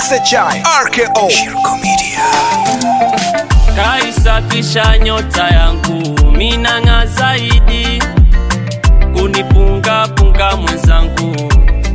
SHI RKO Shirko Media kaisafisha nyota yangu minang'a zaidi kunipungapunga mwenzangu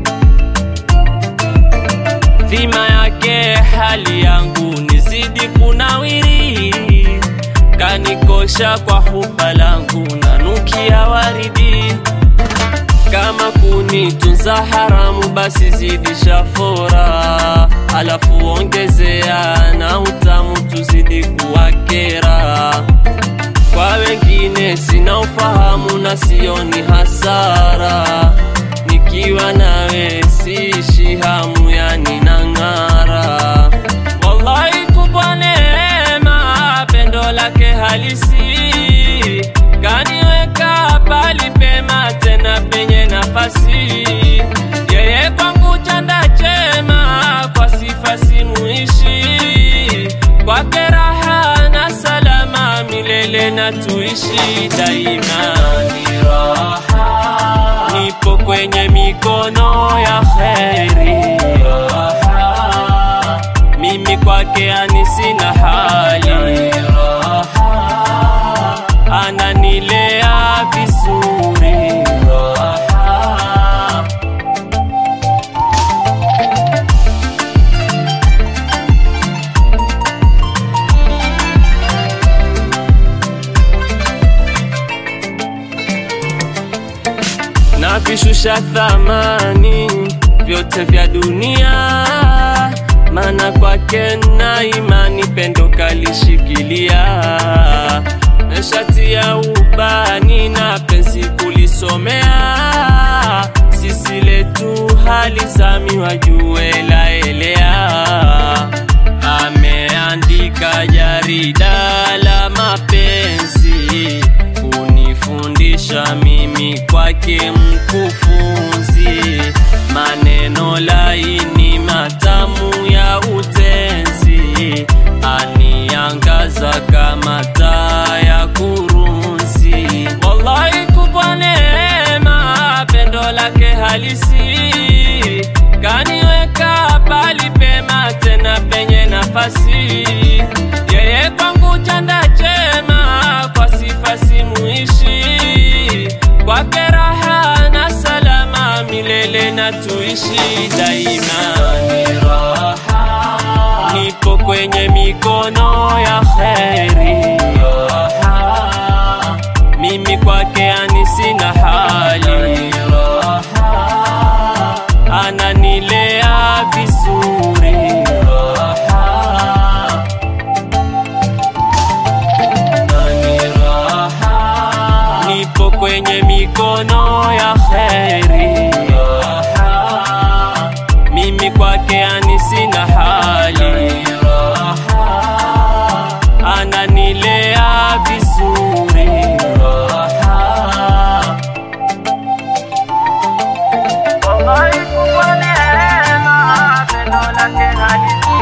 dhima yake hali yangu nizidi kunawiri kanikosha kwa huba langu nanukia waridi kama kunitunza haramu basi zidisha fora alafu ongezea na utamu tuzidi kuwakera kwa wengine sina ufahamu na sioni hasara nikiwa nawe siishi hamu yani nang'ara wallahi kubwa neema pendo lake halisi kaniweka pali pema tena penye nafasi yeye kwangu chanda chema kwa sifa simuishi kwake raha na salama milele na tuishi daima ni raha nipo kwenye mikono ya kheri raha mimi kwake ani sina hali raha ananilea vizuri raha na vishusha thamani vyote vya dunia, maana kwake na imani pendo kalishikilia, na shati ya ubani na penzi kulisomea, sisi letu hali zami wajue laelea, ameandika jarida la mapenzi kunifundisha mimi kwake mkufunzi, maneno laini matamu ya utenzi, aniangaza kama taa ya kurunzi. Wallahi kubwa neema, pendo lake halisi kaniweka pali pema, tena penye nafasi, yeye kwangu chanda chema, kwa sifa simuishi kwake raha na salama milele na tuishi daima ni raha nipo kwenye mikono ya kheri raha mimi kwake ani sina hali raha ananilea vizuri raha nani raha nipo kwenye mikono ya kheri raha mimi kwake ani sina hali raha ananilea vizuri raha wallahi kubwa neema pendo lake halisi